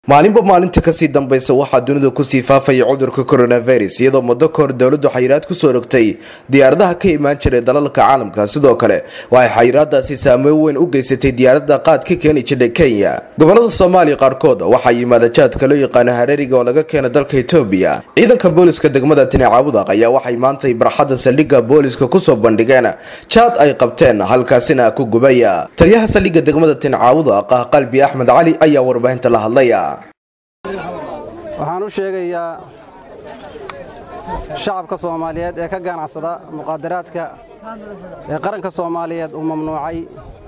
maalinba maalinta kasii dambaysa waxaa dunida kusii faafaya cudurka coronavirus iyadoo muddo kahor dowladdu xayiraad kusoo rogtay diyaaradaha ka imaan jiray dalalka caalamka sidoo kale waxay xayiraadaasi saameyn weyn u geysatay diyaaradda qaad ka keeni jirtay kenya gobolada soomaaliya qaarkood waxaa yimaada jaadka loo yaqaano hareeriga oo laga keena dalka etoobiya ciidanka booliska degmada tini caawudaq ayaa waxay maantay barxadda saldhigga booliska kusoo bandhigeen jaad ay qabteen halkaasina ku gubaya taliyaha saldhigga degmada tini caawudaq ah qalbi axmed cali ayaa warbaahinta la hadlaya waxaan u sheegayaa shacabka soomaaliyeed ee ka ganacsada muqaadaraadka ee qaranka soomaaliyeed uu mamnuucay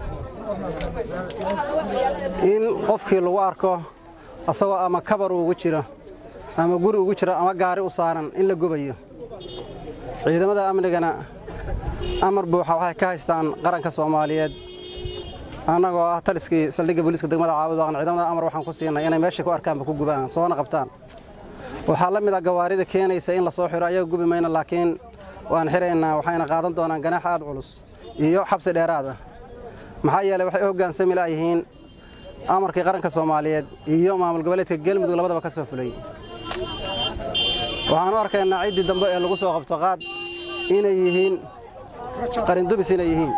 in qofkii lagu arko asagoo ama kabar ugu jiro ama guri ugu jiro ama gaari u saaran in la gubayo ciidamada amnigana amar buuxa waxay ka haystaan qaranka soomaaliyeed annagoo ah taliskii saldhigga booliiska degmada caabudaqan ciidamada amar waxaan ku siinay inay meeshay ku arkaanba ku gubaan soona qabtaan waxaa la mid a gawaarida keenaysa in la soo xiro ayaga gubi mayna laakiin waan xiraynaa waxayna qaadan doonaan ganaax aad culus iyo xabsi dheeraad ah maxaa yeeley waxay u hoggaansami laayihiin amarkii qaranka soomaaliyeed iyo maamul goboleedka galmudug labadaba ka soo fulay waxaan u arkaynaa ciddii dambe ee lagu soo qabto qaad inay yihiin qarindubis inay yihiin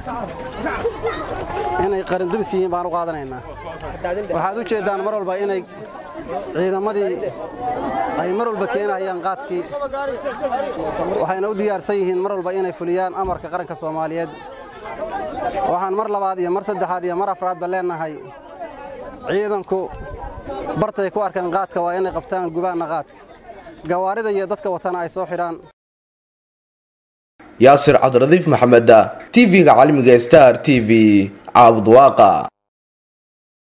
inay qarindubis yihiin baan u qaadanaynaa waxaad u jeeddaan mar walba inay ciidamadii ay mar walba keenayaan qaadkii waxayna u diyaarsan yihiin mar walba inay fuliyaan amarka qaranka soomaaliyeed waxaan mar labaad iyo mar saddexaad iyo mar afraadba leennahay ciidanku bartay ku arkaan qaadka waa inay qabtaan gubaanna qaadka gawaarida iyo dadka watana ay soo xidhaan yaasir cabdiradiif maxameda tv-ga caalamiga star t v caabud waaqa